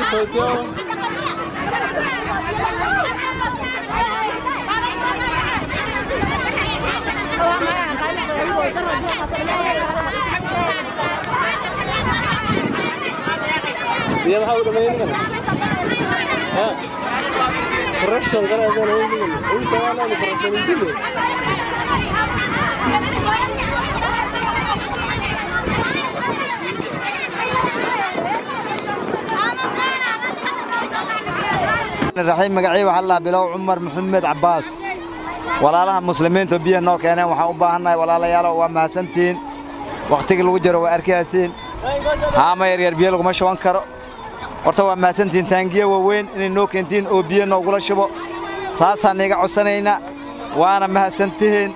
Dia tahu udah main kan? Ya. Correction kan ada main kan? Ini jangan ada correction dulu. raxiim magacii waxaa la bilow cumar maxamed cabbaas walaalaha muslimiinta biyo noo keeneen waxaan u baahannahay walaalayaalo waa mahadsantihiin wakhtigii lagu jiro waa arkaysiin haama yaryar biyo laguma shuban karo horta waa mahadsantihiin taangiye waaweyn inay noo keentiin oo biyo noogula shubo saasaan iga codsanaynaa waana mahadsantihiin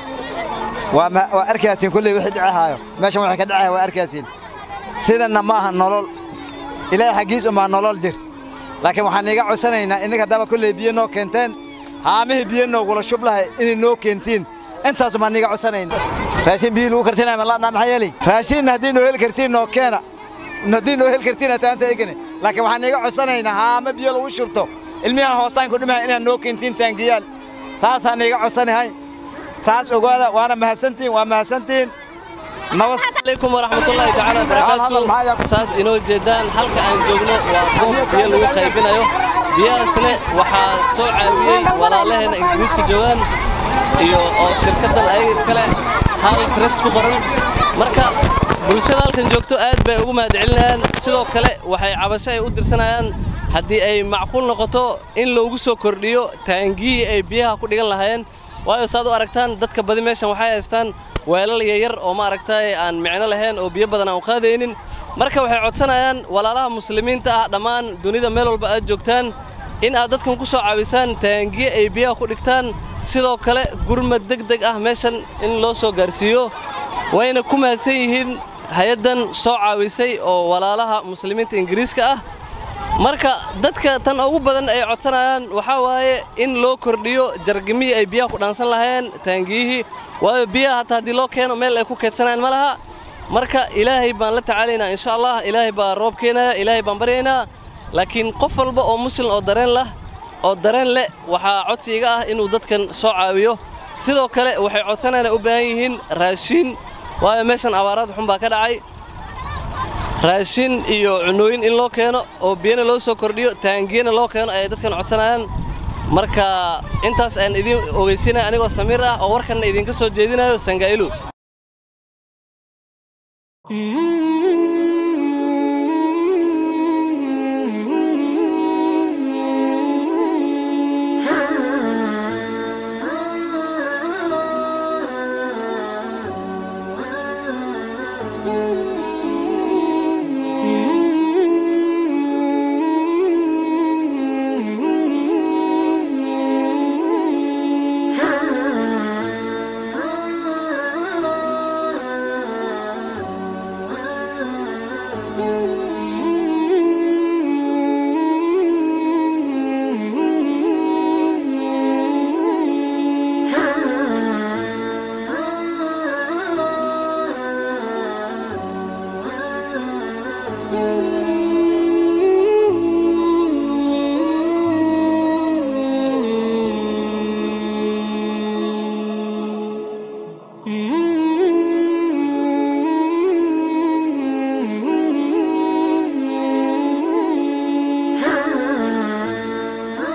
waa ma- waa arkaysiin kulley wixii dhicihaayo meeshan wixii ka dhicaya waa arkaysiin sidanna ma aha nolol ilaahay xaggiis umaa nolol jirta laakiin waxaan iiga codsanaynaa inninka haddaba kolley biyo noo keenteen haamihii biyo noogula shub lahay inay noo keentiin intaas baan iiga codsanaynaa raashin biyo lagu kartinaya malaadnaa maxaa yeelay raashinna haddii noo heli kartiin noo keena haddii noo heli kartiin hataanta egene laakiin waxaan iiga codsanaynaa haame biyo lagu shubto ilmiyahan hoostaanku dhimaya inaad noo keentiin taangiyaal saasaan iiga codsanahay saas ogaada waana mahadsantihiin waa mahadsantihiin nabad عليكم ورحمة الله تعالى وبركاته ساد إنو جدان حلقة عن جوجنا وقوم بيا لو خايبينايو بيا سنة وحا سو عاويي ولا لهنا إنجليز كجوان iyo oo shirkadan ayaga iskale hal trust ku qoran marka bulshada halkan joogto aad bay ugu mahadcelinayaan sidoo kale waxay cabasho ay u dirsanayaan haddii ay macquul noqoto in loogu soo kordhiyo taangiyii ay biyaha ku dhigan lahaayeen waayo saad u aragtaan dadka badi meeshan waxay haystaan weelal yaryar oo ma aragtay aan micno lahayn oo biyo badan aan u qaadaynin marka waxay codsanayaan walaalaha muslimiinta ah dhammaan dunida meel walba aad joogtaan in aad dadkan ku soo caawisaan taangiye ay biyaha ku dhigtaan sidoo kale gurmad deg deg ah meeshan in loo soo gaarsiiyo wayna ku mahadsan yihiin hay-addan soo caawisay oo walaalaha muslimiinta ingiriiska ah marka dadka tan ugu badan ay codsanayaan waxaa waaye in loo kordhiyo jargimihii ay biyaha ku dhaansan lahaayeen taangiyihii waayo biyaha hataa haddii loo keeno meel ay ku keedsanayaan ma laha marka ilaahay baan la tacaalaynaa insha allah ilaahay baa roob keenaya ilaahay baan baryaynaa laakiin qof walba oo muslim oo dareen lah oo dareen leh waxaa codsiga ah inuu dadkan soo caawiyo sidoo kale waxay codsanayaan ay u baahan yihiin raashiin waayo meeshan abaaraad xun baa ka dhacay raashin iyo cunooyin in loo keeno oo biyana loo soo kordhiyo taangiyana loo keeno ayay dadkan codsanayaan marka intaas aan idiin ogeysinaya anigoo samiir ah oo warkanna idinka soo jeedinayo sangaa'ilu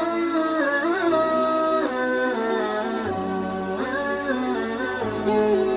Thank you.